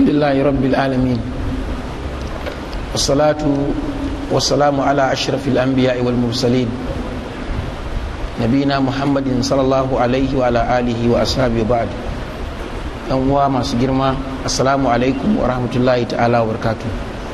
الحمد لله رب العالمين والصلاة والسلام على أشرف الأنبياء والمرسلين نبينا محمد صلى الله عليه وعلى آله وأصحابه وبعد yan uwa masu girma assalamu alaikum wa rahmatullahi ta'ala wa barkatu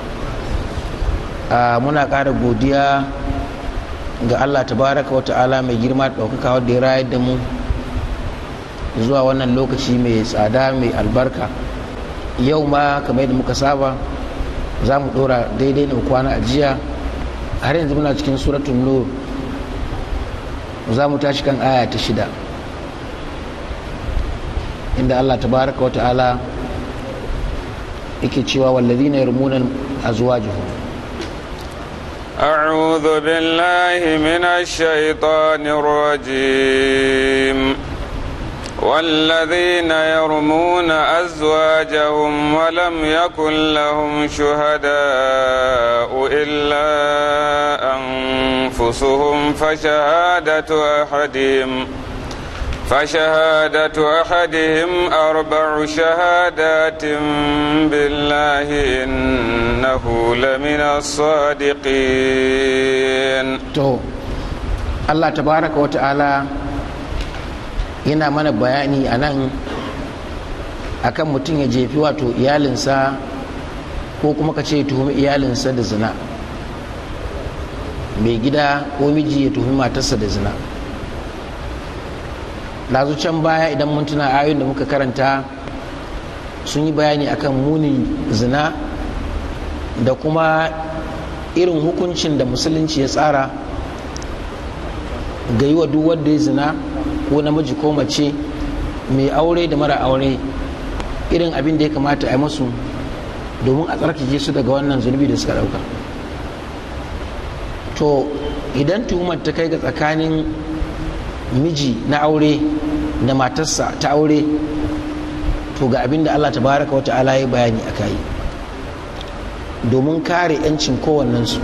muna ƙara godiya ga allah tabaraka wa ta'ala mai girma da ɗaukaka wadda ya rayar da mu zuwa wannan lokaci mai tsada mai albarka yau ma kamar yadda muka saba za mu ɗora daidai da kwana a jiya har yanzu muna cikin suratun nur za mu tashi kan aya ta shida inda Allah tabaraka wa ta'ala yake cewa wallazina yarmuna azwajuhum أعوذ بالله من الشيطان الرجيم والذين يرمون أزواجهم ولم يكن لهم شهداء إلا أنفسهم فشهادة أحدهم فشهادة أحدهم أربع شهادات بالله إنه لمن الصادقين to Allah tabaraka wa ta'ala yana mana bayani a nan akan mutum ya jefi wato iyalinsa ko kuma ka ce tuhumi iyalinsa da zina mai gida ko miji ya tuhumi matarsa da zina lazu can baya idan mun tuna ayoyin da muka karanta sun yi bayani akan munin zina da kuma irin hukuncin da musulunci ya tsara ga yi wa duk wanda ya zina ko namiji ko mace mai aure da mara aure irin abin da ya kamata a yi masu domin a tsarkake su daga wannan zunubi da suka dauka to idan tuhumar ta kai ga tsakanin miji na aure da matarsa ta aure to ga abin da allah tabaraka wa ta'ala ya bayani a kayi domin kare 'yancin kowannensu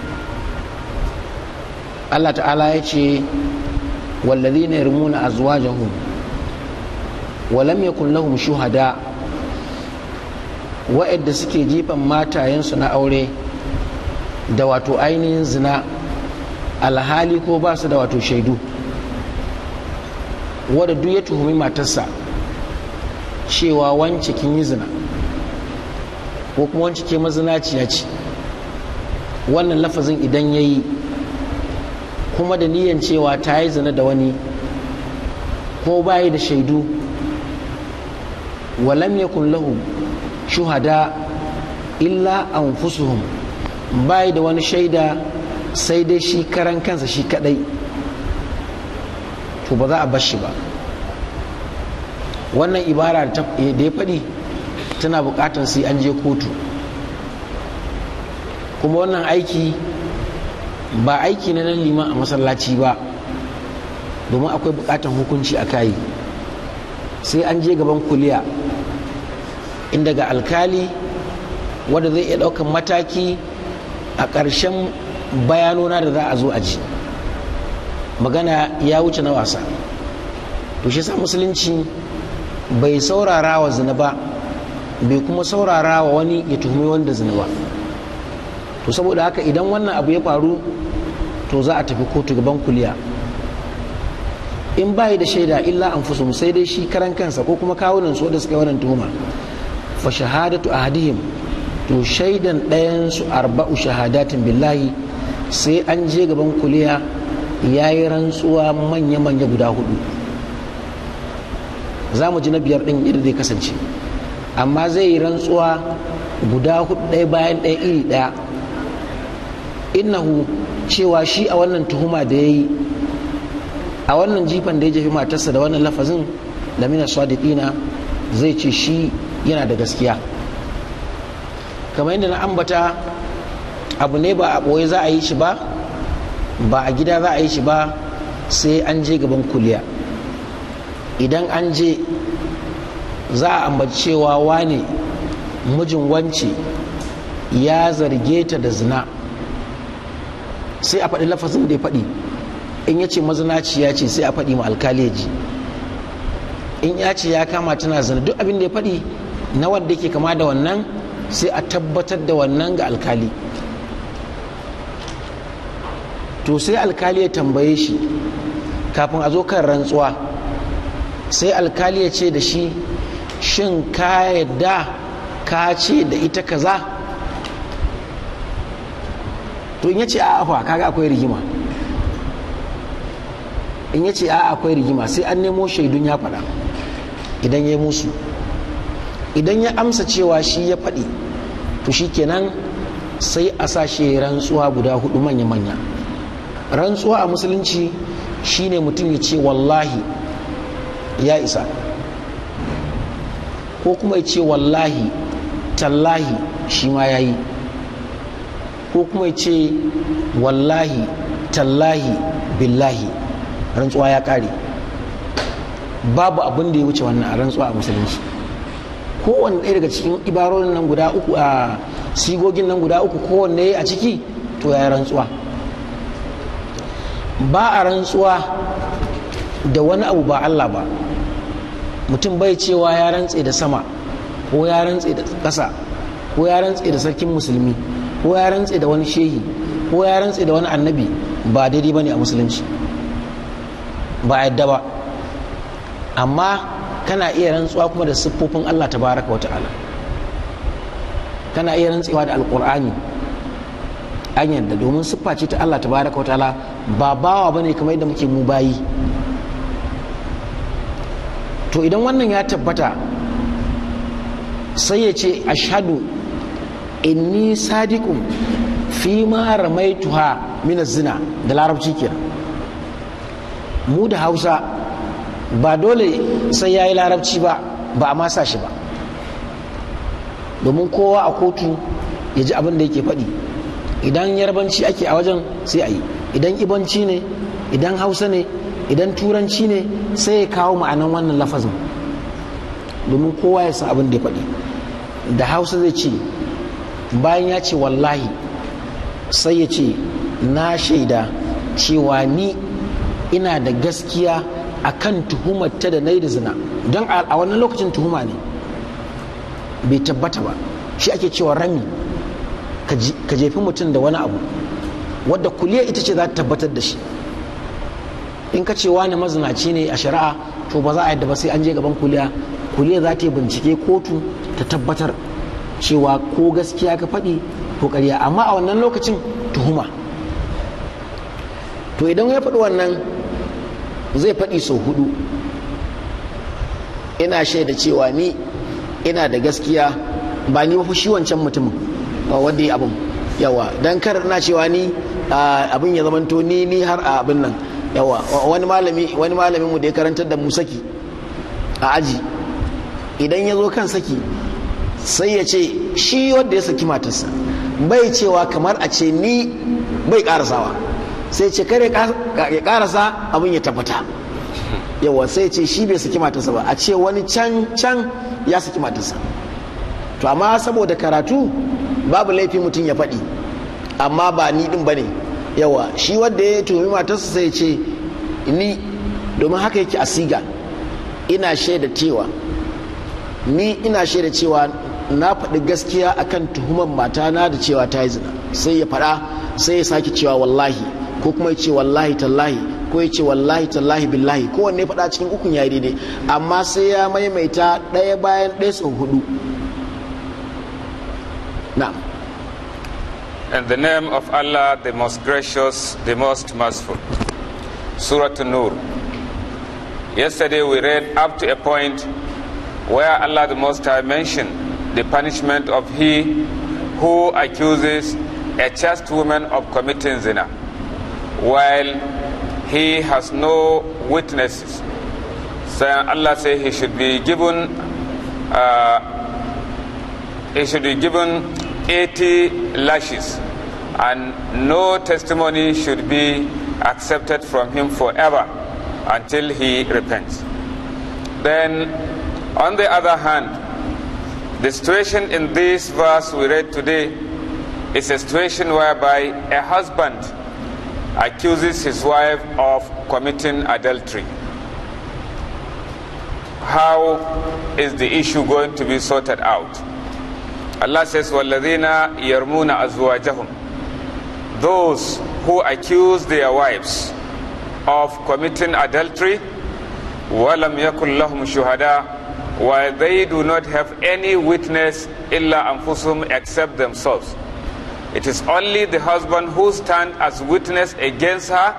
allah ta'ala ya ce wallazi na yarmuna azwajahum walam yakun lahum shuhada wa'adda suke jifan matayensu na aure da wato ainihin zina alhali ko ba su da wato shaidu wadda duk ya tuhumi matarsa cewa wance kin yi zina ko kuma wance ke mazinaciya ce wannan lafazin idan ya yi kuma da niyan cewa ta yi zina da wani ko bayi da shaidu walam yakun lahu shuhada illa anfusuhum bayi da wani shaida sai dai shi karan kansa shi kadai to ba za a bar shi ba wannan ibara da ya faɗi tana buƙatar sai an je kotu kuma wannan aiki ba aiki na nan liman a masallaci ba domin akwai buƙatar hukunci a kayi sai an je gaban kuliya inda ga alkali wanda zai iya ɗaukan mataki a ƙarshen bayanona da za a zo a ji magana ya wuce na wasa to shi sa musulunci bai saurara wa zina ba bai kuma saurara wa wani ya tuhumi wanda zina ba to saboda haka idan wannan abu ya faru to za a tafi kotu gaban kuliya in bayi da shaida illa an fusum sai dai shi karan kansa ko kuma kawunan su da suka yi wannan tuhuma fa shahadatu ahadihim to shaidan ɗayan su arba'u shahadatin billahi sai an je gaban kuliya ya yi rantsuwa manya-manya guda hudu za mu ji na biyar ɗin yadda zai kasance amma zai yi rantsuwa guda hudu ɗaya bayan ɗaya iri ɗaya innahu cewa shi a wannan tuhuma da ya yi a wannan jifan da ya jefi matarsa da wannan lafazin lamina sadiqina zai ce shi yana da gaskiya kamar yadda na ambata abu ne ba a ɓoye za a yi shi ba ba a gida za a yi shi ba sai an je gaban kuliya idan an je za a ambaci cewa wane mijin wance ya zarge ta da zina sai a faɗi lafazin da ya faɗi in ya ce mazinaciya ce sai a faɗi ma alkali ya ji in ya ce ya kama tana zina duk abin da ya faɗi na wanda yake kama da wannan sai a tabbatar da wannan ga alkali to sai alkali ya tambaye shi kafin a zo kan rantsuwa sai alkali ya ce da shi shin ka yadda ka ce da ita kaza to in ya ce a afa kaga akwai rigima in ya ce a akwai rigima sai an nemo shaidun ya faɗa idan ya yi musu idan ya amsa cewa shi ya faɗi to shi kenan sai a sashe rantsuwa guda hudu manya-manya rantsuwa a musulunci shine mutum ya ce wallahi ya isa ko kuma ya ce wallahi tallahi shi ma ya yi ko kuma ya ce wallahi tallahi billahi rantsuwa ya kare babu abin da ya wuce wannan a rantsuwa a musulunci kowanne ɗaya daga cikin ibarorin nan guda uku a sigogin nan guda uku kowanne a ciki to ya rantsuwa ba a rantsuwa da wani abu ba Allah ba mutum bai cewa ya rantse da sama ko ya rantse da ƙasa ko ya rantse da sarkin musulmi ko ya rantse da wani shehi ko ya rantse da wani annabi ba daidai ba ne a musulunci ba yadda ba amma kana iya rantsuwa kuma da siffofin Allah tabaraka wata'ala kana iya rantsewa da alkur'ani an yadda domin siffa ce ta Allah tabaraka wata'ala ba bawa bane kamar yadda muke mu bayi to idan wannan ya tabbata sai ya ce ashadu inni sadiqun fi ma ramaituha min zina da larabci kenan mu da hausa ba dole sai ya yi larabci ba ba a masa shi ba domin kowa a kotu ya ji abin da yake faɗi idan yarbanci ake a wajen sai a yi idan ibanci ne idan hausa ne idan turanci ne sai ya kawo ma'anan wannan lafazin domin kowa ya san abin da ya faɗi da hausa zai ce bayan ya ce wallahi sai ya ce na shaida cewa ni ina da gaskiya a kan tuhumar ta da na da zina don a wannan lokacin tuhuma ne bai tabbata ba shi ake cewa rami ka jefi mutum da wani abu wadda kuliya ita ce za ta tabbatar da shi in ka ce wani mazinaci ne a shari'a to ba za a yadda ba sai an je gaban kuliya kuliya za ta yi bincike kotu ta tabbatar cewa ko gaskiya ka faɗi ko ƙarya amma a wannan lokacin tuhuma to idan ya faɗi wannan zai faɗi sau hudu ina shaida cewa ni ina da gaskiya ba ni ba shi wancan mutumin ba wanda ya abin yawa don kar na cewa ni abin ya zamanto ni ni har a abin nan yawa wani malami wani malamin mu da ya karantar da mu saki a aji idan ya zo kan saki sai ya ce shi wanda ya saki matarsa bai cewa kamar a ce ni bai karasawa sai ce kare ya karasa abin ya tabbata yawa sai ce shi bai saki matarsa ba a ce wani can can ya saki matarsa to amma saboda karatu babu laifi mutum ya faɗi amma ba ni din bane yawa shi wanda ya tuhumi matarsa sai ce ni domin haka yake a siga ina shaida cewa ni ina shaida cewa na faɗi gaskiya akan tuhumar matana da cewa ta yi zina sai ya faɗa sai ya sake cewa wallahi ko kuma ya ce wallahi tallahi ko ya ce wallahi tallahi billahi kowanne faɗa cikin ukun ya daidai amma sai ya maimaita ɗaya bayan ɗaya sau hudu na'am In the name of Allah, the most gracious, the most merciful. Surah An-Nur. Yesterday we read up to a point where Allah the Most High mentioned the punishment of he who accuses a chaste woman of committing zina while he has no witnesses. So Allah said he should be given uh, he should be given 80 lashes and no testimony should be accepted from him forever until he repents. Then, on the other hand, the situation in this verse we read today is a situation whereby a husband accuses his wife of committing adultery. how is the issue going to be sorted out? Allah says, وَالَّذِينَ يَرْمُونَ أَزْوَاجَهُمْ Those who accuse their wives of committing adultery, وَلَمْ يَكُنْ لَهُمْ شُهَدَاء while they do not have any witness illa anfusum except themselves. It is only the husband who stands as witness against her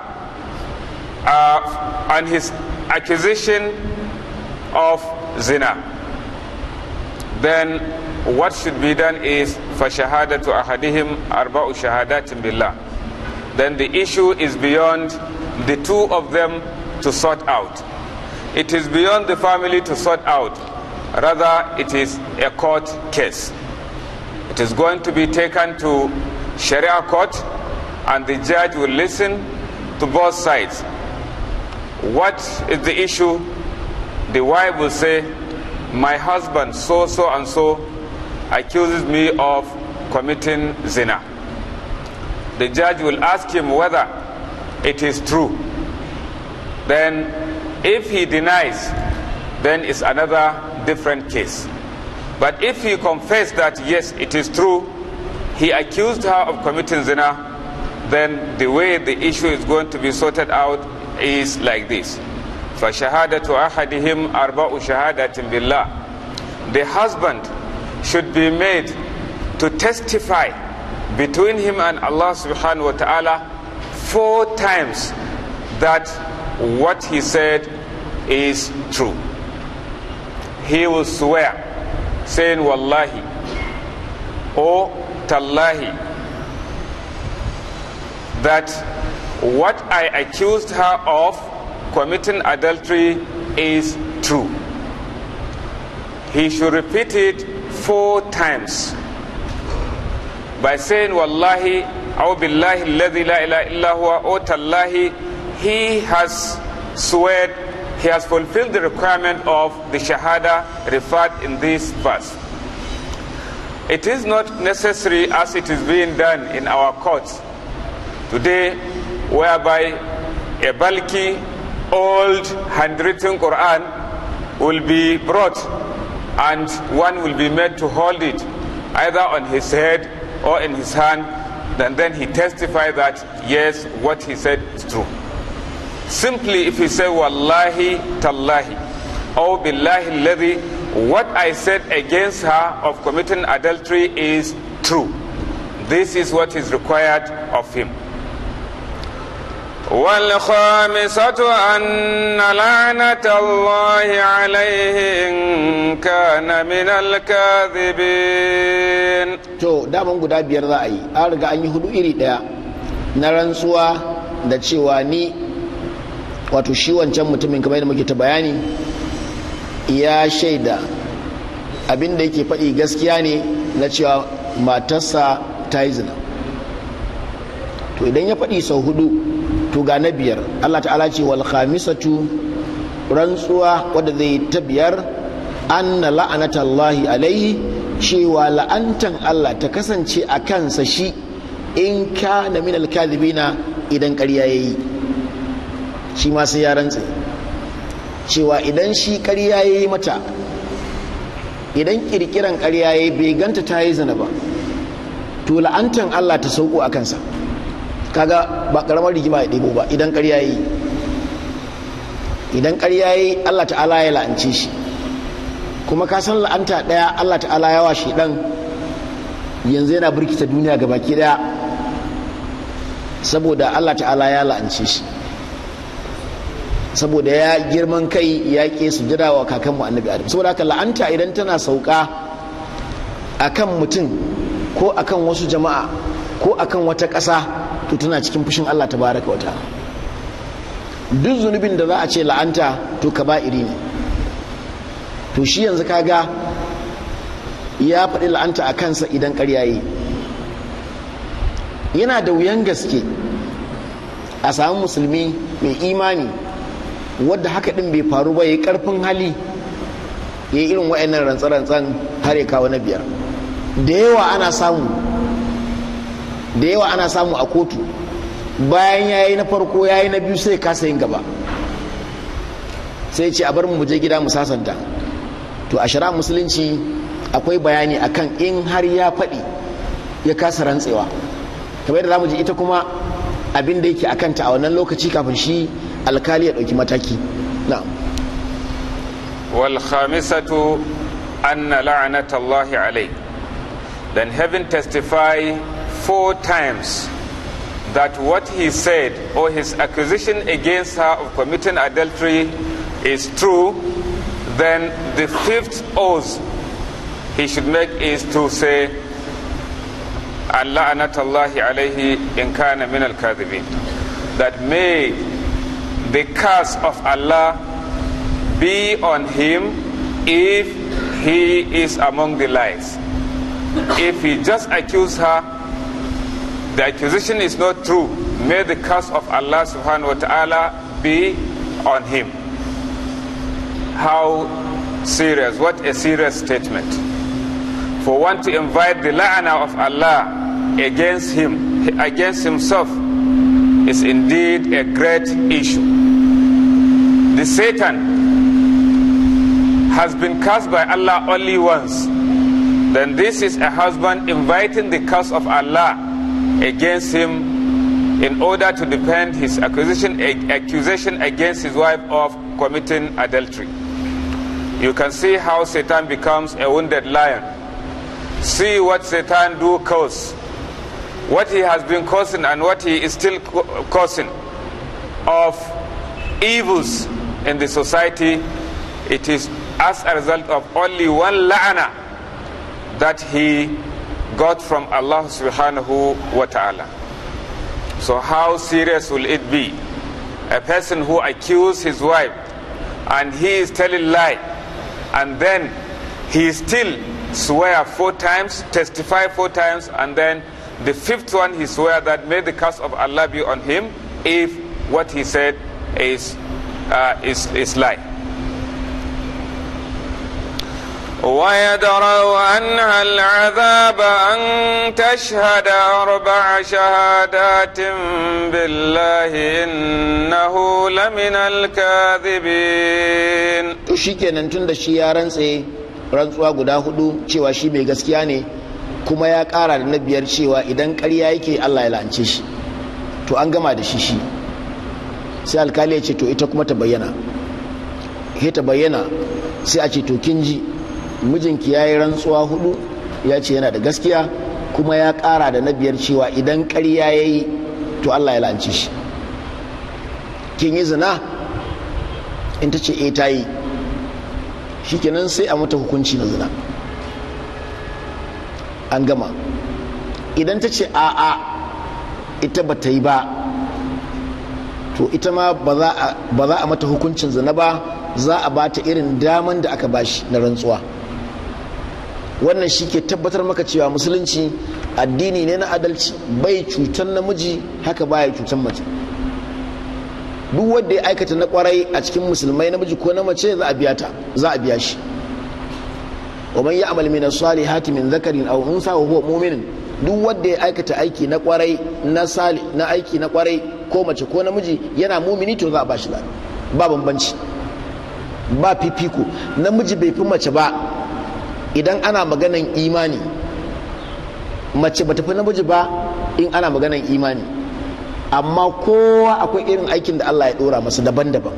uh, on his accusation of zina. Then what should be done is فَشَهَادَةُ أَحَدِهِمْ أَرْبَعُ شَهَادَاتٍ بِاللَّهِ Then the issue is beyond the two of them to sort out. It is beyond the family to sort out. Rather, it is a court case. It is going to be taken to Sharia court, and the judge will listen to both sides. What is the issue? The wife will say, My husband, so, so, and so, accuses me of committing zina. The judge will ask him whether it is true. Then, if he denies, then it's another different case. But if he confessed that yes, it is true, he accused her of committing zina, then the way the issue is going to be sorted out is like this. فَشَهَادَةُ أَحَدِهِمْ أَرْبَعُ شَهَادَةٍ بِاللَّهِ The husband should be made to testify between him and Allah subhanahu wa ta'ala four times that what he said is true. He will swear, saying, Wallahi, or Tallahi, that what I accused her of committing adultery is true. He should repeat it four times by saying, Wallahi, أو بالله الذي لا إله إلا هو أو تالله he has swear he has fulfilled the requirement of the shahada referred in this verse it is not necessary as it is being done in our courts today whereby a bulky old handwritten quran will be brought and one will be made to hold it either on his head or in his hand and then he testified that yes what he said is true simply if he say wallahi tallahi or billahi alladhi what i said against her of committing adultery is true this is what is required of him والخامسة أن لعنة الله عليه إن كان من الكاذبين to daman guda biyar za a yi an riga an yi hudu iri daya na rantsuwa da cewa ni wato shi wancan mutumin kamar yadda muke ta bayani ya shaida abin da yake faɗi gaskiya ne na cewa matarsa ta yi zina to idan ya faɗi sau hudu to ga na biyar allah ta'ala ce wal khamisatu rantsuwa wadda zai ta biyar anna la'anatallahi alaihi cewa la'antan allah ta kasance a kansa shi in ka na min alkazibina idan ƙarya ya yi shi ma sai ya rantse cewa idan shi ƙarya ya yi mata idan ƙirƙiran ƙarya ya yi bai ganta ta yi zina ba to la'antan allah ta sauko a kansa kaga ba karamar rigima ya ɗebo ba idan ƙarya yi idan ƙarya yi Allah ta'ala ya la'ance shi kuma ka san la'anta ɗaya Allah ta'ala ya washe ɗan yanzu yana birkita duniya ga baki ɗaya saboda Allah ta'ala ya la'ance shi saboda ya girman kai ya ƙe su jira wa kakanmu annabi adam saboda haka la'anta idan tana sauka akan mutum ko akan wasu jama'a ko akan wata ƙasa to tana cikin fushin Allah tabaraka wa ta'ala duk zunubin da za a ce la'anta to kaba'iri ne to shi yanzu kaga ya faɗi la'anta a kansa idan ƙarya yi yana da wuyan gaske a samu musulmi mai imani wadda haka ɗin bai faru ba ya yi ƙarfin hali ya yi irin wa'annan rantsa-rantsan har ya kawo na biyar da yawa ana samu da yawa ana samu a kotu bayan ya yi na farko ya yi na biyu sai kasa yin gaba sai ce a bar mu je gida mu sasanta to a shari'a musulunci akwai bayani akan in har ya faɗi ya kasa rantsewa kamar yadda zamu ji ita kuma abin da yake akanta a wannan lokaci kafin shi alkali ya ɗauki mataki na'am wal khamisatu anna la'nata Allah alayh then having testify four times that what he said or his accusation against her of committing adultery is true then the fifth oath he should make is to say لعنة الله عليه إن كان من الكاذبين that may the curse of Allah be on him if he is among the lies if he just accused her the accusation is not true may the curse of Allah subhanahu wa ta'ala be on him how serious what a serious statement for one to invite the la'ana of Allah against him, against himself, is indeed a great issue. The Satan has been cursed by Allah only once. Then this is a husband inviting the curse of Allah against him in order to defend his accusation, accusation against his wife of committing adultery. You can see how Satan becomes a wounded lion see what Satan do cause, what he has been causing and what he is still causing of evils in the society. It is as a result of only one la'ana that he got from Allah subhanahu wa ta'ala. So how serious will it be? A person who accused his wife and he is telling lie and then he still swear four times, testify four times, and then the fifth one he swear that may the curse of Allah be on him if what he said is uh, is is lie. ويدرأ عنها العذاب أن تشهد أربع شهادات بالله إنه لمن الكاذبين to shikenan tun da shi ya rantse rantsuwa guda hudu cewa shi mai gaskiya ne kuma ya kara da na biyar cewa idan ƙarya yake Allah ya la'ance shi to an gama da shi shi sai alkali ya ce to ita kuma ta bayyana he ta bayyana sai a ce to kin ji mijinki ya yi rantsuwa hudu ya ce yana da gaskiya kuma ya kara da na biyar cewa idan ƙarya ya yi to Allah ya la'ance shi kin yi zina in ta ce e ta yi shikenan sai a mata hukunci na zina an gama idan ta ce a'a ita ba ta yi ba to ita ma ba za a mata hukuncin zina ba za a ba ta irin daman da aka bashi na rantsuwa wannan shi ke tabbatar maka cewa musulunci addini ne na adalci bai cutar namiji haka baya cutar mace duk wanda ya aikata na kwarai a cikin musulmai namiji ko na mace za a biya ta za a biya shi wa man ya'mal min as-salihati min dhakarin aw unsa wa huwa mu'min duk wanda ya aikata aiki na kwarai na sali na aiki na kwarai ko mace ko namiji yana mumini to za a bashi lada ba bambanci ba fifiko namiji bai fi mace ba idan ana maganan imani mace ba fi namiji ba in ana maganan imani amma kowa akwai irin aikin da Allah ya dora masa daban-daban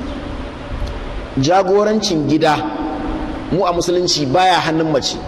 jagorancin gida mu a musulunci baya hannun mace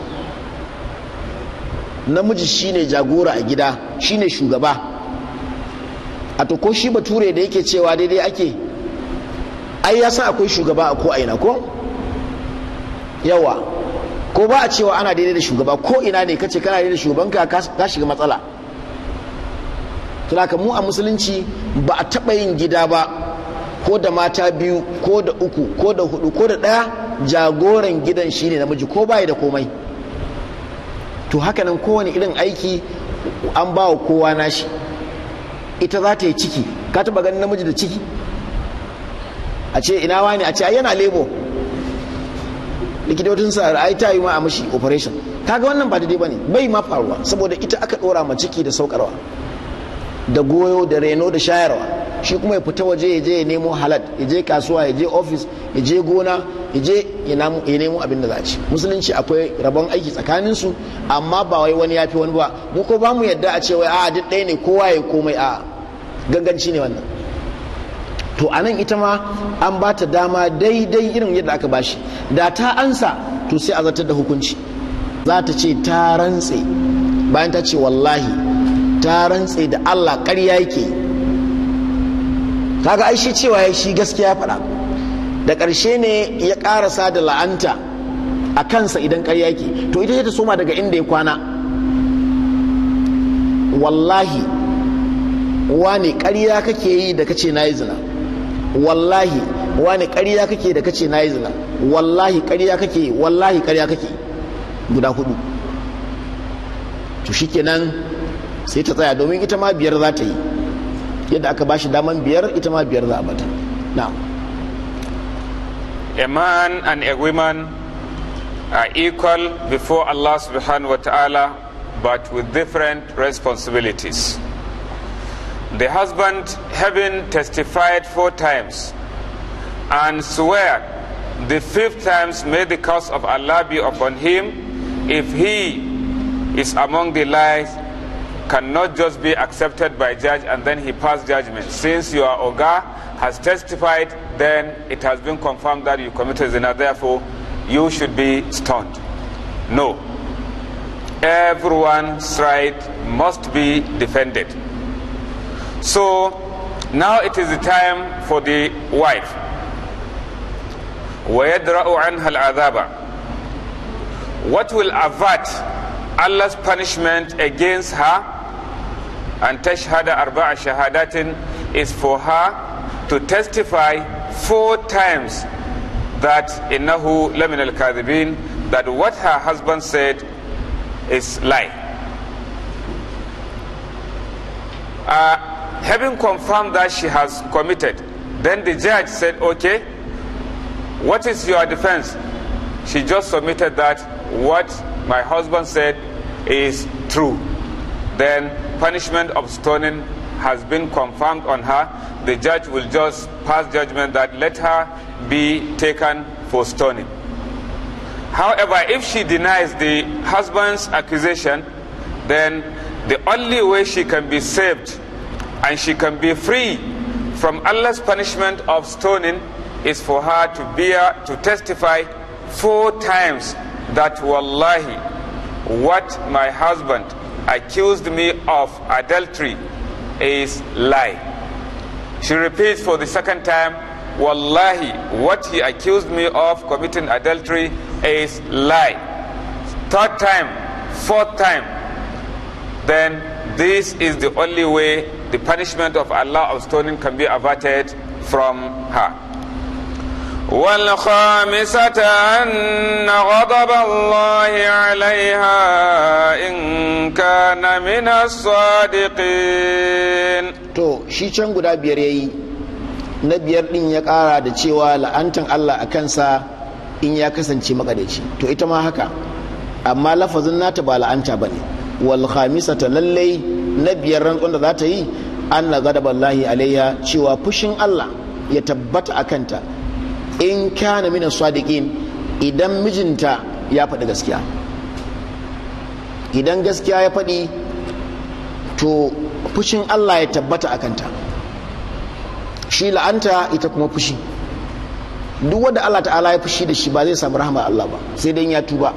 namiji shine jagora a gida shine shugaba a to ko shi bature da yake cewa daidai ake ai ya san akwai shugaba a ko aina ko yawa ko ba a cewa ana daidai da shugaba ko ina ne kace kana daidai da shugabanka ka shiga matsala tunaka mu a musulunci ba a taɓa yin gida ba ko da mata biyu ko da uku ko da hudu ko da ɗaya jagoran gidan shine namiji ko bayi da komai to hakanan kowane irin aiki an ba wa kowa nashi ita za ta yi ciki ka taba ganin namiji da ciki a ce ina wani a ce ai yana lebo likitocin sa ai ta yi ma a mashi operation kaga wannan ba daidai bane bai ma faruwa saboda ita aka dora ma ciki da saukarwa da goyo da reno da shayarwa shi kuma ya fita waje ya je ya nemo halal ya je kasuwa ya je ofis ya je gona ya je ya nemo abin da za a ci musulunci akwai rabon aiki tsakanin su amma ba wai wani ya fi wani ba mu ko ba mu yadda a ce wai a duk ɗaya ne kowa ya komai a ganganci ne wannan to a nan ita ma an ba ta dama daidai irin yadda aka bashi da ta ansa to sai a zartar da hukunci za ta ce ta rantse bayan ta ce wallahi ta rantse da Allah ƙarya yake kaga ai shi cewa ya shi gaskiya faɗa da ƙarshe ne ya ƙarasa da la'anta a kansa idan ƙarya yake to ita ta soma daga inda ya kwana wallahi wane ƙarya kake yi da kace na yi zina wallahi wane ƙarya kake da kace na yi zina wallahi ƙarya kake wallahi ƙarya kake guda hudu to shikenan sai ta tsaya domin ita ma biyar za ta yi yadda aka bashi daman biyar ita ma biyar za a bata na'am A man and a woman are equal before Allah subhanahu wa ta'ala but with different responsibilities. The husband, having testified four times and swear the fifth times, may the curse of Allah be upon him if he is among the lies cannot just be accepted by judge and then he pass judgment. Since your Oga has testified, then it has been confirmed that you committed zina. Therefore, you should be stoned. No. Everyone's right must be defended. So now it is the time for the wife. ويدرأ عنها العذاب What will avert Allah's punishment against her and tashhada arba'a shahadatin is for her to testify four times that innahu lamin al-kadhibin that what her husband said is lie. Uh, having confirmed that she has committed, then the judge said, okay, what is your defense? She just submitted that what my husband said is true. Then punishment of stoning has been confirmed on her. The judge will just pass judgment that let her be taken for stoning. However, if she denies the husband's accusation, then the only way she can be saved and she can be free from Allah's punishment of stoning is for her to bear to testify four times that wallahi what my husband accused me of adultery is lie she repeats for the second time wallahi what he accused me of committing adultery is lie third time fourth time then this is the only way the punishment of Allah of stoning can be averted from her والخامسة أن غضب الله عليها إن كان من الصادقين to shi can guda biyar yayi na biyar din ya kara da cewa la'antan Allah a kansa in ya kasance makadaici to ita ma haka amma lafazin nata ba la'anta bane wal khamisata lallai na biyar rantsuwan da za ta yi anna ghadaballahi alayya cewa fushin Allah ya tabbata a kanta in kana minan sadiqin idan mijinta ya faɗi gaskiya idan gaskiya ya faɗi to fushin Allah ya tabbata a kanta shi la'anta ita kuma fushi duk wanda Allah ta'ala ya fushi da shi ba zai samu rahama Allah ba sai dai ya tuba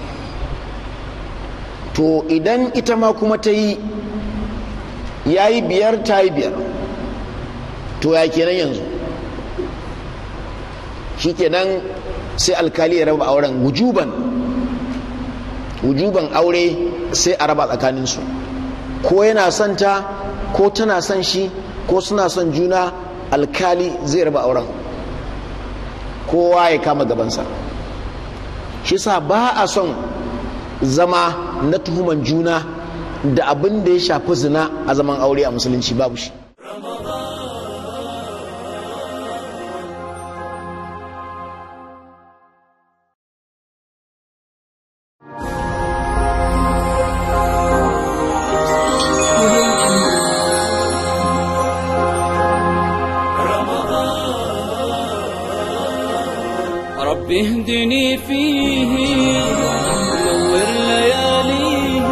to idan ita ma kuma ta yi ya yi biyar ta yi biyar to ya kenan yanzu shikenan sai alkali ya raba auren wujuban wujuban aure sai a raba tsakaninsu ko yana son ta ko tana son shi ko suna son juna alkali zai raba auren kowa ya kama gabansa shi sa ba a son zama na tuhuman juna da abin da ya shafi zina a zaman aure a musulunci babu shi رب اهدني فيه نور لياليه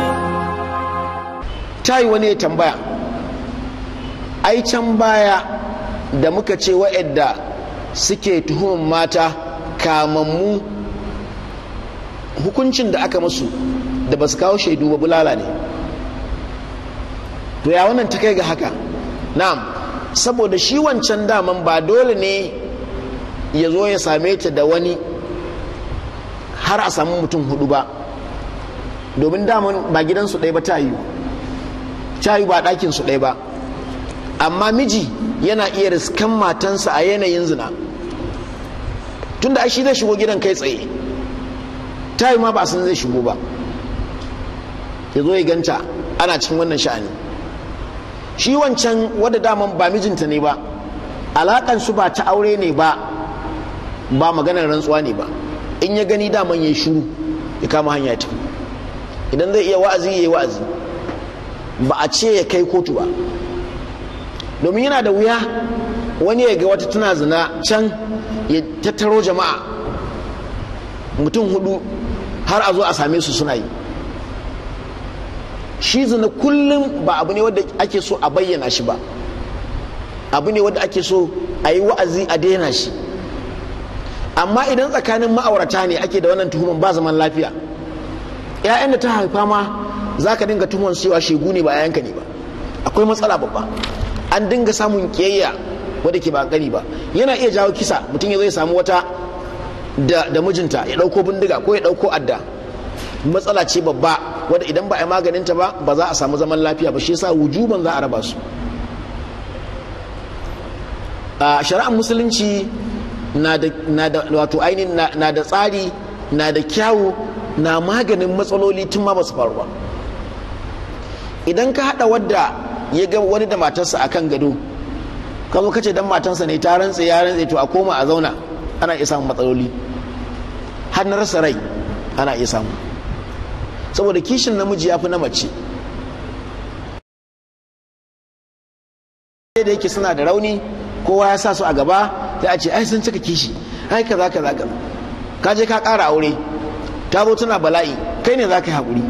ta yi wani ya tambaya ai can baya da muka ce wa'yadda suke tuhumar mata kamammu hukuncin da aka musu da ba su kawo shaidu ba bulala ne to ya wannan ta kai ga haka na'am saboda shi wancan daman ba dole ne ya zo ya same ta da wani har a samu mutum hudu ba domin daman ba gidansu ɗaya ba ta yiwu ta yiwu ba ɗakinsu ɗaya ba amma miji yana iya riskan matansa a yanayin zina tunda ai shi zai shigo gidan kai tsaye ta yi ma ba san zai shigo ba ya zo ya ganta ana cikin wannan sha'ani shi wancan wadda daman ba mijinta ne ba alakan su ba ta aure ne ba ba maganar rantsuwa ne ba in ya gani daman ya shiru ya kama hanya ta idan zai iya wa'azi ya yi wa'azi ba a ce ya kai kotu ba domin yana da wuya wani ya ga wata tana zina can ya tattaro jama'a mutum hudu har a zo a same su suna yi shi zina kullum ba abu ne wadda ake so a bayyana shi ba abu ne wadda ake so a yi wa'azi a daina shi amma idan tsakanin ma'aurata ne ake da wannan tuhuman ba zaman lafiya 'ya'yan da ta haifa ma za ka dinga tuhumar cewa shegu ne ba 'ya'yanka ne ba akwai matsala babba an dinga samun kiyayya wadda ke ba gani ba yana iya jawo kisa mutum ya zai samu wata da, da mijinta ya ɗauko bindiga ko ya ɗauko adda matsala ce babba wadda idan ba a yi maganinta ba ba za a samu zaman lafiya ba shi yasa wujuban za a raba su a shari'ar musulunci na da, na da wato ainihin na, na da tsari na da kyawu na maganin matsaloli tun ma ba su faru ba idan ka haɗa wadda ya ga wani da matarsa a kan gado ka zo kace dan matarsa ne ta rantse ya rantse to a koma a zauna ana iya samun matsaloli har na rasa rai ana iya samu saboda kishin namiji ya fi na mace da yake suna da rauni kowa ya sa su a gaba sai a ce ai sun cika kishi ai kaza kaza kaza ka je ka ƙara aure ta zo tana bala'i kai ne za ka yi haƙuri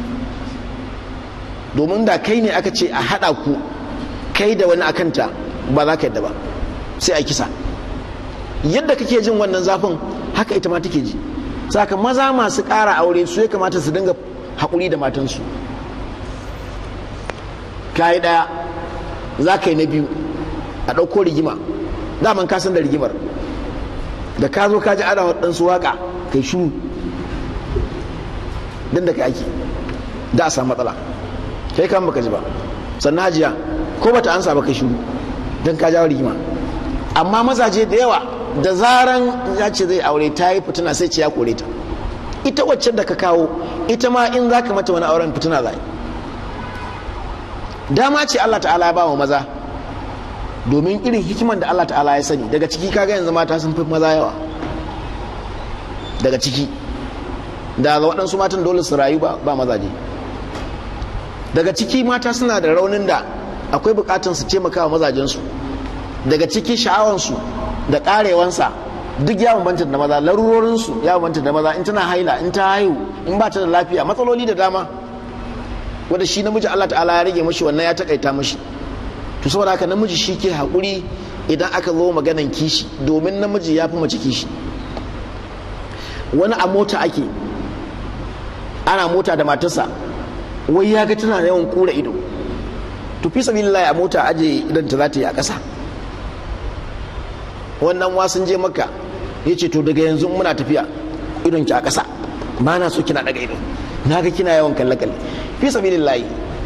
domin da kai ne aka ce a haɗa ku kai da wani akanta ba za ka yadda ba sai a kisa yadda kake jin wannan zafin haka ita ma take ji saka maza masu ƙara aure su ya kamata su dinga haƙuri da matansu kayi ɗaya za ka yi na biyu a ɗauko rigima daman ka san da rigimar da ka zo ka ji ana waɗansu waƙa kai shuru don da ka ake da a samu matsala kai kan baka ji ba sannan hajiya ko bata ansa ba kai shiru don ka jawo rigima amma mazaje da yawa da zaran ya ce zai aure ta yi fitina sai ce ya kore ta ita wacce da ka kawo ita ma in za ka mata wani auren fitina za dama ce Allah ta'ala ya ba wa maza domin irin hikiman da Allah ta'ala ya sani daga ciki kaga yanzu mata sun fi maza yawa daga ciki da waɗansu matan dole su rayu ba mazaje daga ciki mata suna da raunin da akwai bukatun su taimaka wa mazajensu daga ciki sha'awansu da karewansa duk ya bambanta da maza larurorinsu ya bambanta da maza in tana haila in ta haihu in ba ta da lafiya matsaloli da dama wanda shi namiji Allah ta'ala ya rage mashi wannan ya takaita mashi to saboda haka namiji shi ke haƙuri idan aka zo maganan kishi domin namiji ya fi mace kishi wani a mota ake ana mota da matarsa wai ya ga tana yawan kura ido to fi sabilillahi a mota aje idan ta za ta yi a ƙasa wannan wasun je maka ya ce to daga yanzu muna tafiya idon ki a ƙasa ba na so kina daga ido na ga kina yawan kalle kalle fi sabilillahi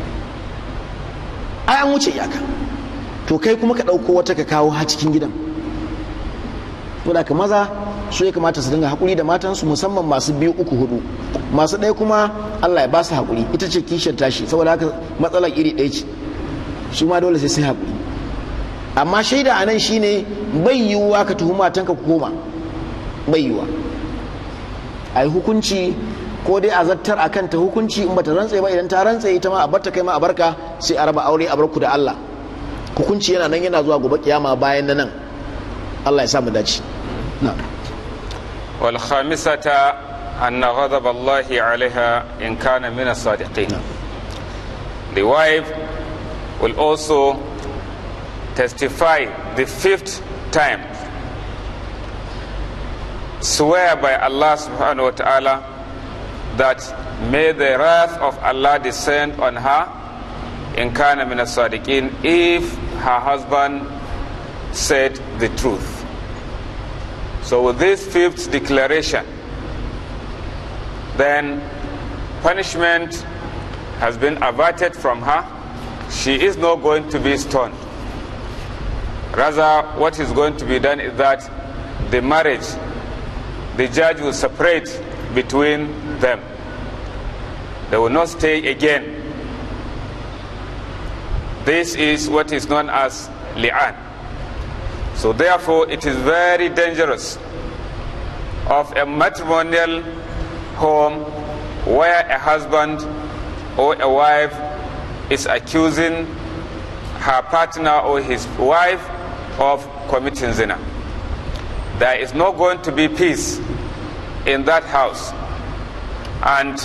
ai an wuce iyaka to kai kuma ka ɗauko wata ka kawo ha cikin gidan saboda ka maza su ya kamata su dinga haƙuri da matansu musamman masu biyu uku hudu masu ɗaya kuma Allah ya ba su haƙuri ita ce kishiyar tashi saboda haka matsalar iri ɗaya ce su ma dole sai sai haƙuri amma shaida a nan shine bai yiwuwa ka tuhumi matanka ku koma bai yiwuwa a yi hukunci ko dai a zartar a kanta hukunci in bata rantse ba idan ta rantse ita ma a barta kai ma a barka sai a raba aure a barku da Allah hukunci yana nan yana zuwa gobe kiyama bayan na nan Allah ya sa mu dace na'am والخامسة أن غضب الله عليها إن كان من الصادقين The wife will also testify the fifth time swear by Allah subhanahu wa ta'ala that may the wrath of Allah descend on her in kana min as-sadiqin if her husband said the truth so with this fifth declaration then punishment has been averted from her she is not going to be stoned rather what is going to be done is that the marriage the judge will separate between them. They will not stay again. This is what is known as li'an. So therefore it is very dangerous of a matrimonial home where a husband or a wife is accusing her partner or his wife of committing zina there is not going to be peace in that house. And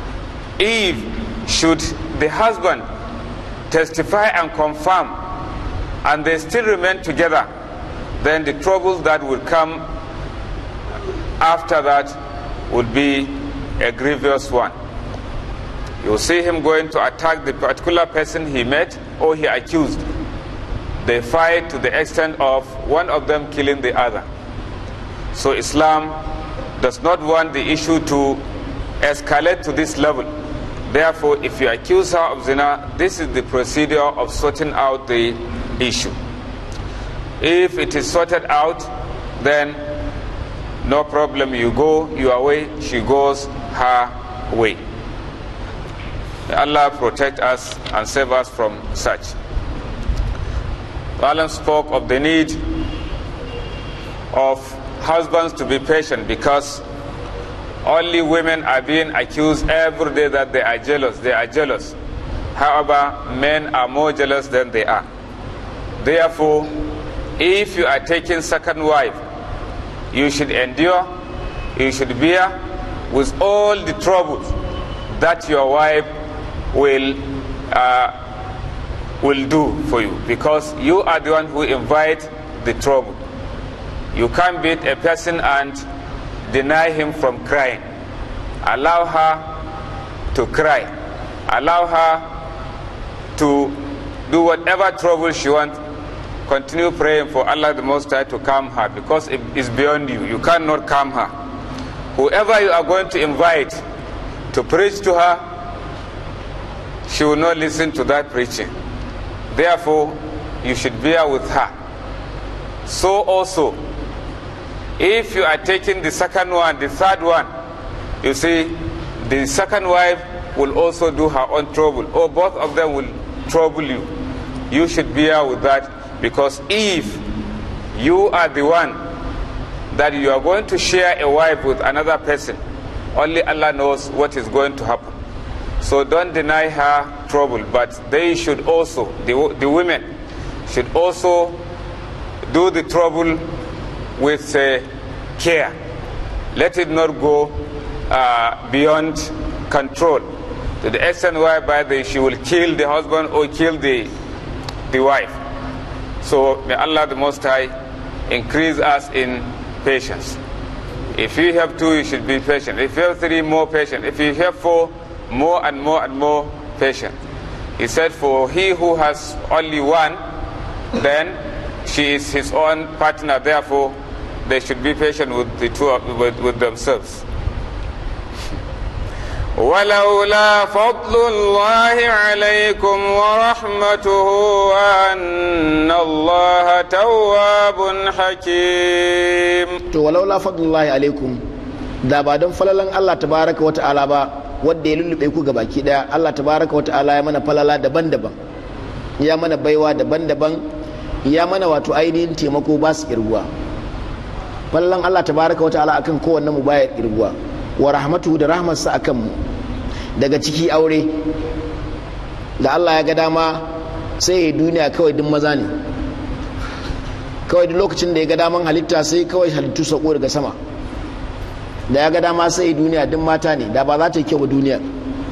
if should the husband testify and confirm and they still remain together, then the troubles that will come after that would be a grievous one. You will see him going to attack the particular person he met or he accused. They fight to the extent of one of them killing the other. So Islam does not want the issue to escalate to this level. Therefore, if you accuse her of zina, this is the procedure of sorting out the issue. If it is sorted out, then no problem. You go your way, she goes her way. May Allah protect us and save us from such. Alan spoke of the need of husbands to be patient because only women are being accused every day that they are jealous. They are jealous. However, men are more jealous than they are. Therefore, if you are taking second wife, you should endure, you should bear with all the troubles that your wife will uh, will do for you because you are the one who invite the trouble. You can't beat a person and deny him from crying. Allow her to cry. Allow her to do whatever trouble she wants. Continue praying for Allah the Most High to calm her because it is beyond you. You cannot calm her. Whoever you are going to invite to preach to her, she will not listen to that preaching. Therefore, you should bear with her. So also, if you are taking the second one, the third one, you see, the second wife will also do her own trouble, or both of them will trouble you. You should bear with that because if you are the one that you are going to share a wife with another person, only Allah knows what is going to happen. So don't deny her trouble, but they should also, the, the women, should also do the trouble with uh, care. Let it not go uh, beyond control to the extent whereby they, she will kill the husband or kill the, the wife. So may Allah the Most High increase us in patience. If you have two, you should be patient. If you have three, more patient. If you have four, more and more and more patient. He said, For he who has only one, then she is his own partner, therefore they should be patient with the two with, with themselves. ولولا فضل الله عليكم ورحمته أن الله تواب حكيم to walaula fadlullahi alaikum da ba don falalan Allah tabaraka wa ta'ala ba wanda ya lullube ku ga baki daya Allah tabaraka wa ta'ala ya mana falala daban-daban ya mana baiwa daban-daban ya mana wato ainihin taimako ba su kirguwa falalan Allah tabaraka wa ta'ala akan kowanne mu baya kirguwa wa rahmatuhu da rahmarsa akan mu daga ciki aure da Allah ya ga dama sai ya duniya kawai duk maza ne kawai duk lokacin da ya ga daman halitta sai kawai halittu sako daga sama da ya ga dama sai duniya duk mata ne da ba za ta yi kyau ba duniya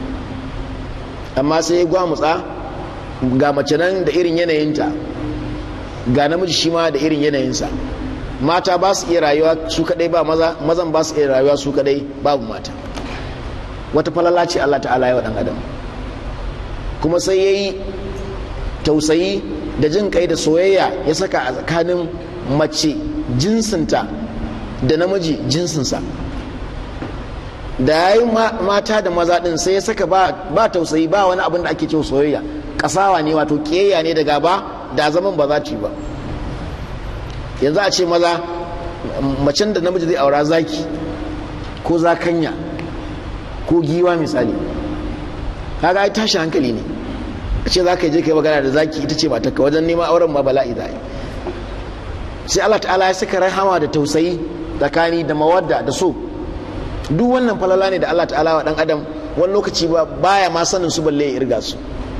amma sai ya gwamutsa ga mace nan da irin yanayinta ga namiji shi ma da irin yanayinsa mata ba su iya rayuwa su kadai ba maza mazan ba su iya rayuwa su kadai babu mata wata falala ce Allah ta'ala ya wa dan adam kuma sai yayi tausayi da jin kai da soyayya ya saka a tsakanin mace jinsinta da namiji jinsinsa da ya yi mata da maza din sai ya saka ba tausayi ba wani abin da ake cewa soyayya kasawa ne wato kiyayya ne da gaba da zaman ba za ta yi ba yanzu a ce maza macen da namiji zai aura zaki ko zakanya ko giwa misali kaga ai tashi hankali ne a ce za ka je ka yi magana da zaki ita ce matarka wajen neman auren ma bala'i za yi sai Allah ta'ala ya saka rahama da tausayi tsakani da mawadda da so duk wannan falala ne da Allah ta'ala wa dan adam wani lokaci ba baya ma sanin su balle ya irga su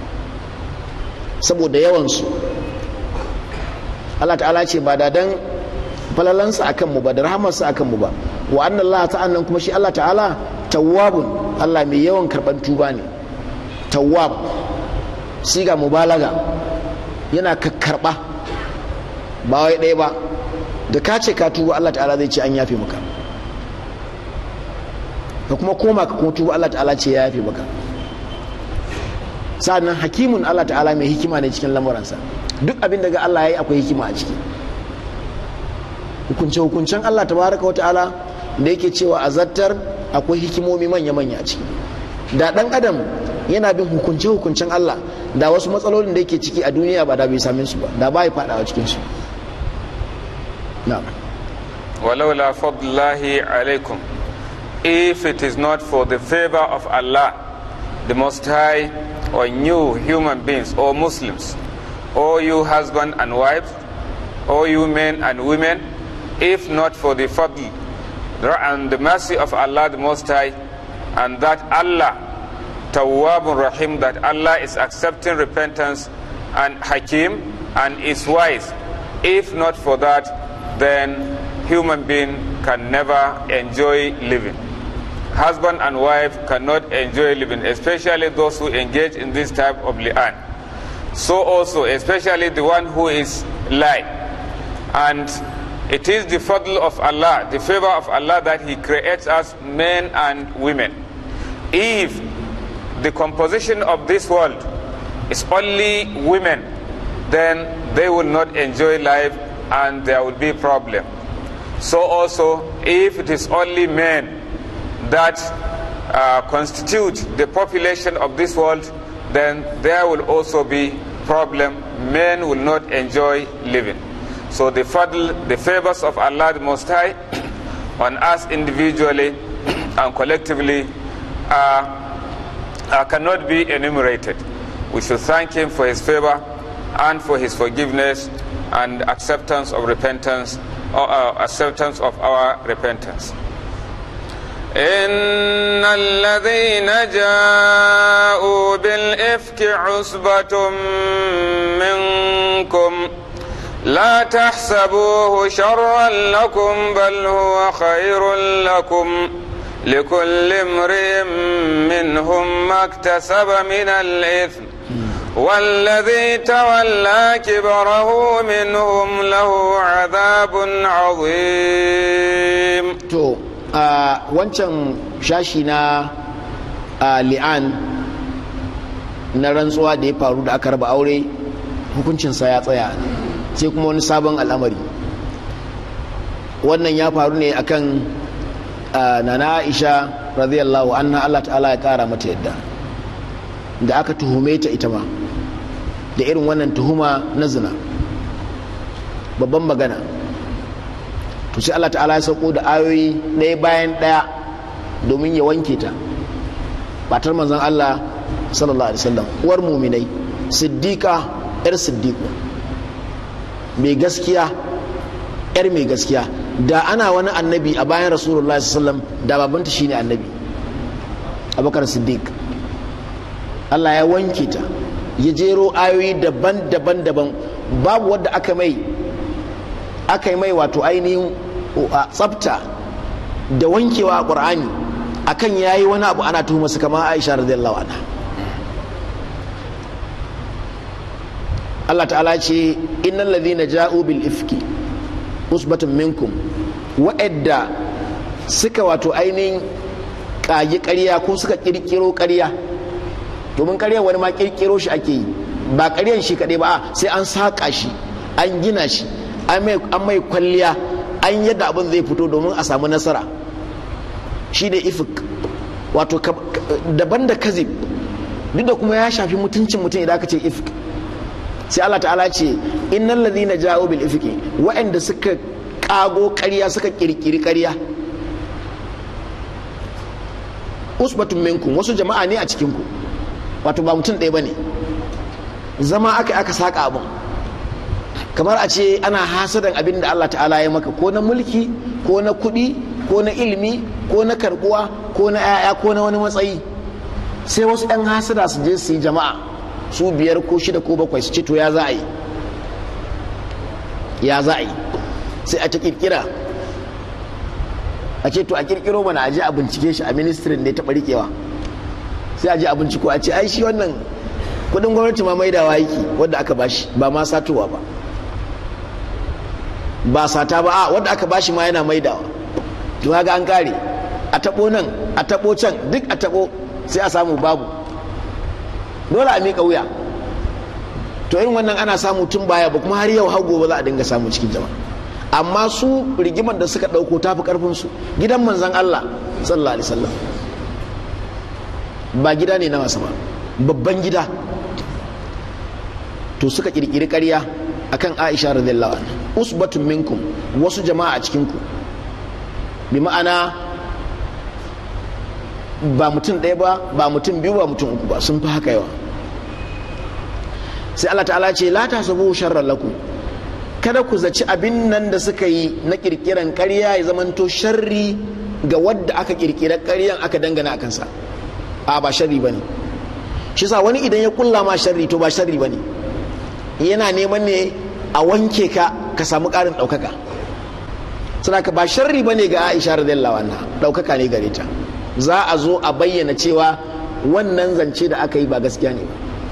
saboda yawan su Allah ta'ala ce ba da dan falalansa akan mu ba da rahamarsa akan mu ba wa anna Allah ta'ala kuma shi Allah ta'ala tawwabun Allah mai yawan karban tuba ne tawwab siga mubalaga yana kakkarba ba wai ɗaya ba da ka ce ka tuba Allah ta'ala zai ce an yafe maka ka kuma koma ka kuma tuba Allah ta'ala ce ya yafe maka sa'annan hakimun Allah ta'ala mai hikima ne cikin lamuransa duk abin da ga Allah ya yi akwai hikima a ciki hukunce hukuncen Allah tabaraka wa ta'ala da yake cewa a zartar akwai hikimomi manya-manya a ciki da dan adam yana bin hukunce hukuncen Allah da wasu matsalolin da yake ciki a duniya ba da bai same su ba da ba ya fadawa cikin su na'am ولولا فضل الله عليكم if it is not for the favor of Allah the Most High on you human beings or Muslims or you husband and wives or you men and women if not for the fadl and the mercy of Allah the Most High and that Allah Tawwabun Rahim that Allah is accepting repentance and Hakim and is wise if not for that then human being can never enjoy living. Husband and wife cannot enjoy living, especially those who engage in this type of li'an. So also, especially the one who is lie. And it is the fadl of Allah, the favor of Allah that He creates us men and women. If the composition of this world is only women, then they will not enjoy life and there will be problem. So also, if it is only men that uh, constitute the population of this world, then there will also be problem. Men will not enjoy living. So the fadl, the favors of Allah the Most High on us individually and collectively uh, uh, cannot be enumerated. We should thank Him for His favor and for His forgiveness and acceptance of repentance or uh, acceptance of our repentance. إن الذين جاءوا بالإفك عصبة منكم لا تحسبوه شرا لكم بل هو خير لكم لكل امرئ منهم ما اكتسب من الإثم والذي تولى كبره منهم له عذاب عظيم to a wancan shashi na li'an na rantsuwa da ya faru da aka raba aure hukuncinsa ya tsaya sai kuma wani sabon al'amari wannan ya faru ne akan nana aisha radiyallahu anha Allah ta'ala ya kara mata yadda da aka tuhume ta ita ma da irin wannan tuhuma na zina babban magana to sai Allah ta'ala ya sauko da ayoyi ɗaya bayan ɗaya domin ya wanke ta batar manzon Allah sallallahu alaihi wasallam uwar muminai siddiqa yar siddiqu mai gaskiya yar mai gaskiya da ana wani annabi a bayan rasulullahi sallallahu alaihi wasallam da babanta shine annabi abubakar siddiq Allah ya wanke ta ya jero ayoyi daban-daban daban babu wadda aka mai aka yi mai wato ainihin tsafta da wankewa a ƙur'ani akan yayi wani abu ana tuhuma su kamar Aisha radiyallahu anha Allah ta'ala ce innal ladhina ja'u bil ifki usbatun minkum wa'adda suka wato ainihin kage ƙarya ko suka kirkiro ƙarya domin ƙarya wani ma kirkiro shi ake yi ba ƙaryan shi kaɗai ba sai an saƙa shi an gina shi an mai kwalliya an yadda abin zai fito domin a samu nasara shi da ifik wato daban da kazib duk da kuma ya shafi mutuncin mutum idan aka ce ifik sai Allah ta'ala ce innal ladhina ja'u bil ifki wa'anda suka kago ƙarya suka kirkiri ƙarya usbatun minkum wasu jama'a ne a cikin ku wato ba mutum ɗaya bane zama aka aka saka abin kamar a ce ana hasadan abin da Allah ta'ala ya maka ko na mulki ko na kuɗi ko na ilimi ko na karbuwa ko na 'ya'ya ko na wani matsayi sai wasu 'yan hasada su je su yi jama'a su biyar ko shida ko bakwai su ce to ya za a yi ya za a yi sai a ta kirkira a ce to a kirkiro mana a je a bincike shi a ministirin da ya taɓa riƙewa sai a je a binciko a ce ai shi wannan kudin gwamnati ma maidawa yake wadda aka bashi ba ma satowa ba ba sata ba a wadda aka bashi ma yana maidawa to ga an kare a tabo nan a tabo can duk a tabo sai a samu babu dole a miƙa wuya to irin wannan ana samu tun baya ba kuma har yau har gobe za a dinga samu cikin jama'a amma su rigimar da suka ɗauko tafi karfin su gidan manzon Allah sallallahu alaihi wasallam ba gida ne na masa ba babban gida to suka kirkiri ƙarya akan Aisha radiyallahu anha usbatun minkum wasu jama'a a cikin ku bi ma'ana ba mutum ɗaya ba ba mutum biyu ba mutum uku ba sun fi haka yawa sai Allah ta'ala ce la ta sabu sharran lakum kada ku zaci abin nan da suka yi na kirkiran ƙarya ya zamanto sharri ga wadda aka kirkira ƙaryan aka dangana a kansa a ba sharri bane shi sa wani idan ya kulla ma sharri to ba sharri bane yana neman ne a wanke ka ka samu ƙarin ɗaukaka saboda ba sharri bane ga Aisha radiyallahu anha ɗaukaka ne gare ta za a zo a bayyana cewa wannan zance da aka yi ba gaskiya ne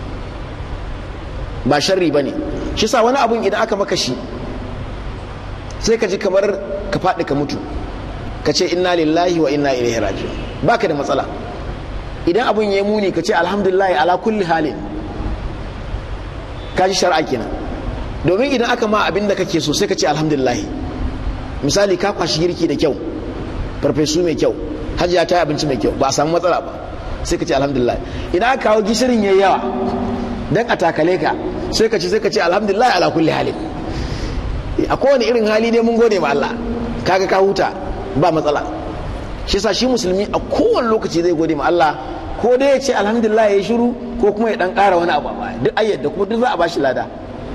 ba sharri bane shi sa wani abun idan aka maka shi sai ka ji kamar ka faɗi ka mutu ka ce inna lillahi wa inna ilaihi raji'un baka da matsala idan abun ya muni ka ce alhamdulillah ala kulli halin ka ji shar'a kenan domin idan aka ma abin da kake so sai ka ce alhamdulillah misali ka kwashi girki da kyau farfesu mai kyau hajiya ta yi abinci mai kyau ba a samu matsala ba sai ka ce alhamdulillah idan aka kawo gishirin yayi yawa dan a takale ka sai ka ce sai ka ce alhamdulillah ala kulli halin a kowane irin hali ne mun gode ma Allah kaga ka huta ba matsala shi yasa shi musulmi a kowane lokaci zai gode ma Allah ko dai ya ce alhamdulillah ya shiru ko kuma ya dan ƙara wani abu a duk ayyada kuma duk za a bashi lada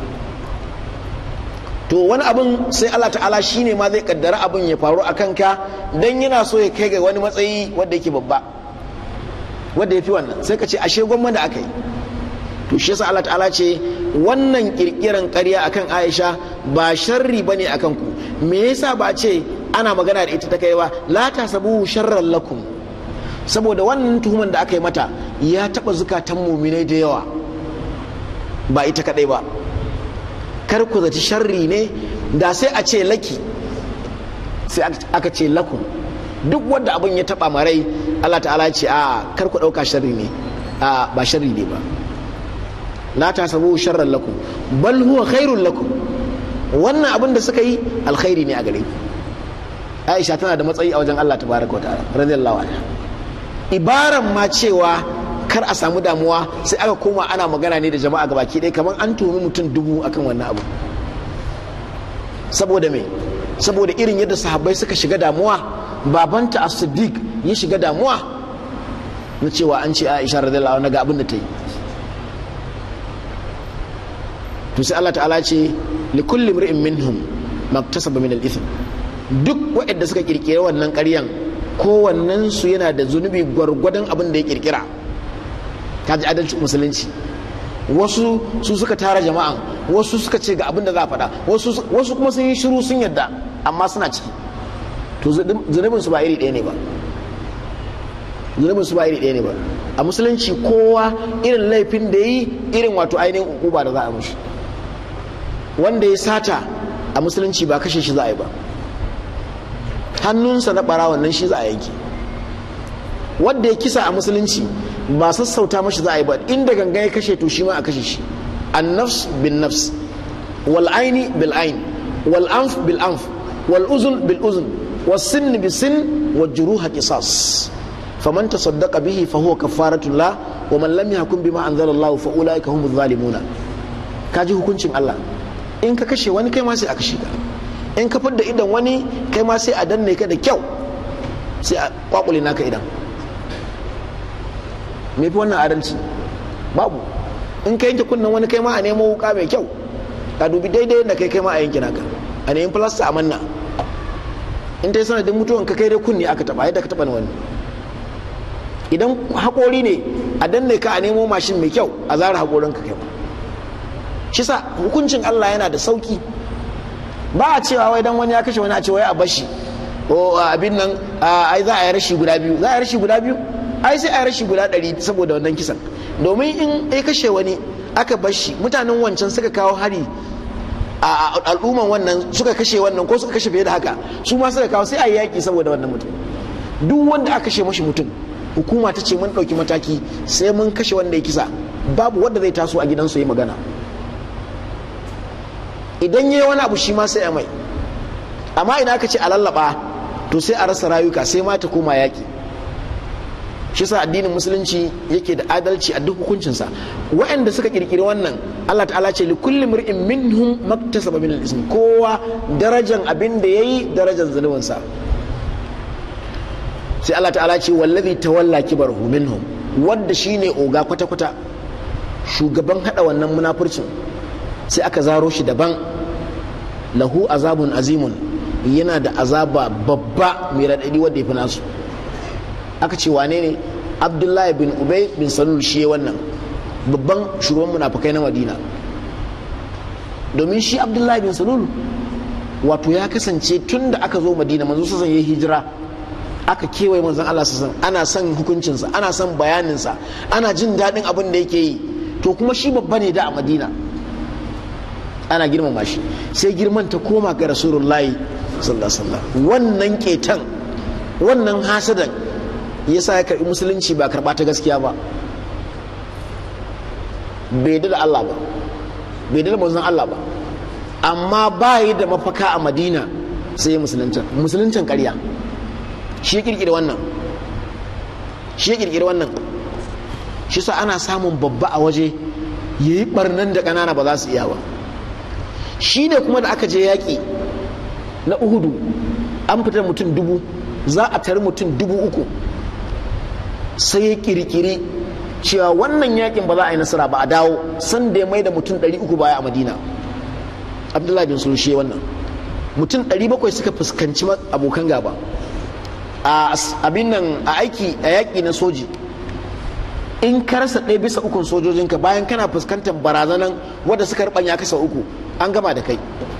to wani abun sai Allah ta'ala shine ma zai kaddara abun ya faru a kanka dan yana so ya kai ga wani matsayi wanda yake babba wanda ya fi wannan sai ka ce ashe gwamma da aka yi to shi yasa Allah ta'ala ce wannan kirkiran ƙarya akan Aisha ba sharri bane akan ku me yasa ba ce ana magana da ita ta kai ba la tasabu sharran lakum saboda wannan tuhuman da aka yi mata ya taba zukatan muminai da yawa ba ita kadai ba kar ku zaci sharri ne da sai a ce laki sai aka ce lakum duk wanda abin ya taba marai Allah ta'ala ce a kar ku dauka sharri ne a ba sharri ne ba la ta sabu sharran lakum bal huwa khairul lakum wannan abin da suka yi alkhairi ne a gare ku Aisha tana da matsayi a wajen Allah tabaraka wa ta'ala radiyallahu anha ibaran ma cewa kar a samu damuwa sai aka koma ana magana ne da jama'a gabaki ɗaya kamar an tuhumi mutum dubu akan wannan abu saboda me saboda irin yadda sahabbai suka shiga damuwa babanta as-siddiq ya shiga damuwa na cewa an ce Aisha radiyallahu anha ga abin da ta yi to sai Allah ta'ala ce li kulli imri'in minhum maktasaba min al-ithm duk waɗanda suka kirkire wannan ƙaryan kowannen su yana da zunubi gwargwadon abin da ya kirkira kaji adalci musulunci wasu su suka tara jama'an wasu suka ce ga abin da za a faɗa wasu kuma sun yi shiru sun yadda amma suna ciki to zunubin su ba iri ɗaya ne ba zunubin su ba iri ɗaya ne ba a musulunci kowa irin laifin da yi irin wato ainihin ukuba da za a mushi wanda ya sata a musulunci ba kashe shi za a yi ba hannunsa na ɓara wannan shi za a yanke wanda ya kisa a musulunci ba sassauta mashi za a yi ba inda ganga ya kashe to shi ma a kashe shi an nafs bin nafs wal aini bil ain wal anf bil anf wal uzun bil uzun was sin bis sin wal juruha qisas faman tasaddaqa bihi fa huwa kafaratun la wa man lam yahkum bima anzala Allah fa ulaika humuz zalimuna kaji hukuncin Allah in ka kashe wani kai ma sai a kashe ka in ka fidda idan wani kai ma sai a danne ka da kyau sai a kwakule naka idan me fi wannan adalci babu in ka yanke kunnen wani kai ma a nemo wuka mai kyau ka dubi daidai da kai kai ma a yanke naka a nemi filasta a manna in ta yi sanadin mutuwan ka kai dai kunni aka taba yadda ka taba wani idan haƙori ne a danne ka a nemo mashin mai kyau a zara haƙorin ka kai ma shi sa hukuncin Allah yana da sauki ba a cewa wai dan wani ya kashe wani a ce wai a bashi ko abin nan ai za a yi rashi guda biyu za a yi rashi guda biyu ai sai a yi rashi guda ɗari saboda wannan kisan domin in ya kashe wani aka bashi mutanen wancan suka kawo hari a al'umman wannan suka kashe wannan ko suka kashe fiye da haka su ma suka kawo sai a yi yaƙi saboda wannan mutum duk wanda aka kashe mashi mutum hukuma ta ce mun ɗauki mataki sai mun kashe wanda ya kisa babu wanda zai taso a gidansu yi magana idan yi wani abu shi ma sai a mai amma idan aka ce a lallaba to sai a rasa rayuka sai ma ta koma yaƙi shi sa addinin musulunci yake da adalci a duk hukuncinsa waɗanda suka kirkiri wannan Allah ta'ala ce li kulli mar'in minhum maktasaba min al-ism kowa darajan abin da yayi darajan zunubin sa sai Allah ta'ala ce wallazi tawalla kibarahu minhum wanda shine oga kwata kwata shugaban hada wannan munafurcin sai aka zaro shi daban lahu azabun azimun yana da azaba babba mai raɗaɗi wanda ya fi nasu aka ce wane ne abdullahi bin ubay bin salul shi wannan babban shugaban munafukai na madina domin shi abdullahi bin salul wato ya kasance tun da aka zo madina manzo sassan ya hijira aka kewaye manzon Allah sassan ana son hukuncinsa ana son bayaninsa ana jin daɗin abin da yake yi to kuma shi babba ne da a madina ana girmama shi sai girman ta koma ga rasulullahi sallallahu alaihi wasallam wannan ketan wannan hasadan yasa ya karbi musulunci ba karba ta gaskiya ba bai da Allah ba bai da manzon Allah ba amma ba yi da mafaka a Madina sai musuluncin musuluncin ƙarya shi ya kirkiri wannan shi ya kirkiri wannan shi sa ana samun babba a waje yayi barnan da ƙanana ba za su iya ba shi ne kuma da aka je yaƙi na uhudu an fitar mutum dubu za a tari mutum dubu uku sai ya kirkiri cewa wannan yakin ba za a yi nasara ba a dawo san da ya mai da mutum 300 baya a madina abdullahi bin sulshe wannan mutum 700 suka fuskanci abokan gaba a abin nan a aiki a yaƙi na soji in ka rasa ɗaya bisa ukun sojojinka bayan kana fuskantar barazanan wadda suka rubanya kasa uku an gama da kai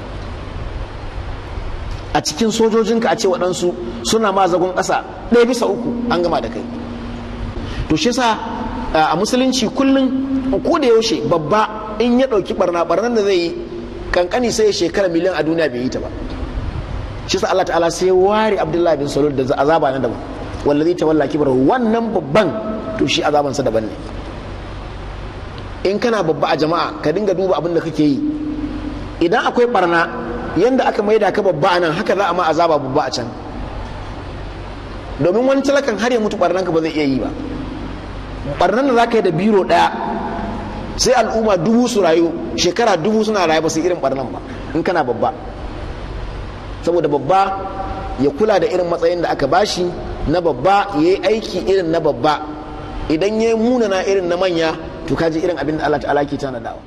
a cikin sojojinka a ce waɗansu suna ma zagon ƙasa ɗaya bisa uku an gama da kai to shi sa a musulunci kullum ko da yaushe babba in ya ɗauki barna barnan da zai yi kankani sai ya shekara miliyan a duniya bai yi ta ba shi sa Allah ta'ala sai ware Abdullahi bin Salul da azaba na daban wallazi tawalla kibrahu wannan babban to shi azabansa daban ne in kana babba a jama'a ka dinga duba abin da kake yi idan akwai barna yanda aka maida ka babba a nan haka za a ma azaba babba a can domin wani talakan har ya mutu barnan ka ba zai iya yi ba barnan da za ka yi da biro ɗaya sai al'umma dubu su rayu shekara dubu suna rayu ba su irin barnan ba in kana babba saboda babba ya kula da irin matsayin da aka bashi na babba ya yi aiki irin na babba idan ya yi munana irin na manya to kaji irin abin da Allah ta'ala ke tanadawa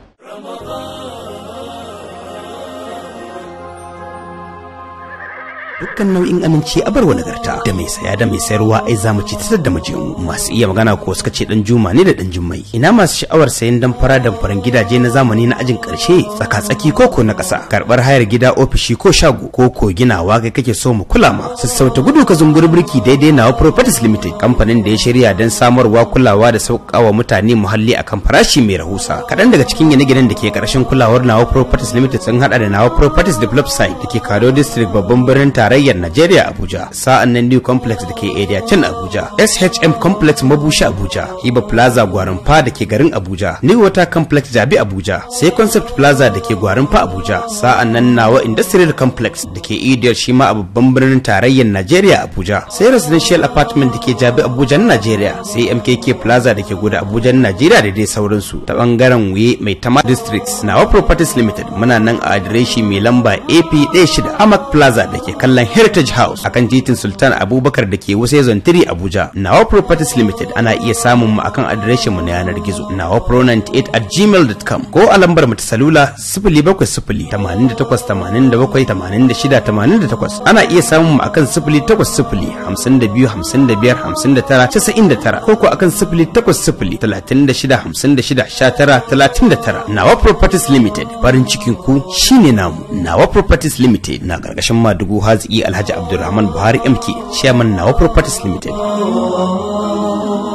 dukkan nau'in aminci a barwa nagarta da mai saya da mai sayarwa ai zamu ci ta da mu masu iya magana ko suka ce dan juma ne da dan jummai ina masu sha'awar sayan dan fara dan faran gidaje na zamani na ajin karshe tsaka tsaki koko na kasa karbar hayar gida ofishi ko shago ko ko ginawa kai kake so mu kula ma sassauta gudu ka zumbur birki daidai nawa properties limited kamfanin da ya shirya don samarwa kulawa da sauƙawa mutane muhalli akan farashi mai rahusa kaɗan daga cikin gine-ginen da ke ƙarshen kulawar nawa properties limited sun hada da nawa properties develop site da ke kado district babban birnin tarayyar Najeriya Abuja sa'an nan New Complex da ke area can Abuja SHM Complex Mabushi Abuja Hiba Plaza Gwarinfa da ke garin Abuja New Water Complex Jabi Abuja sai Concept Plaza da ke Gwarinfa Abuja sa'an nan Nawa Industrial Complex da ke Idiyar shi ma a babban birnin tarayyar Najeriya Abuja sai Residential Apartment da ke Jabi Abuja Najeriya sai MKK Plaza da ke Goda Abuja Najeriya da dai sauransu ta bangaren Wuye mai Tama Districts Nawa Properties Limited muna nan a adireshi mai lamba AP16 Amak Plaza da ke kallon Heritage House akan titin Sultan Abubakar da ke Wuse Zone 3 Abuja. Nawa Properties Limited ana iya samun mu akan adireshin mu na yanar gizo nawa pro98 at gmail.com ko a lambar mu ta salula 070 88 87 86 88 ana iya samun mu akan 080 52 55 59 99 ko ko akan 080 36 56 19 39 Nawa Properties Limited farin cikin ku shine namu Nawa Properties Limited na gargashin Madugu Haziki Alhaji Abdulrahman Buhari MK Chairman Nawa Properties Limited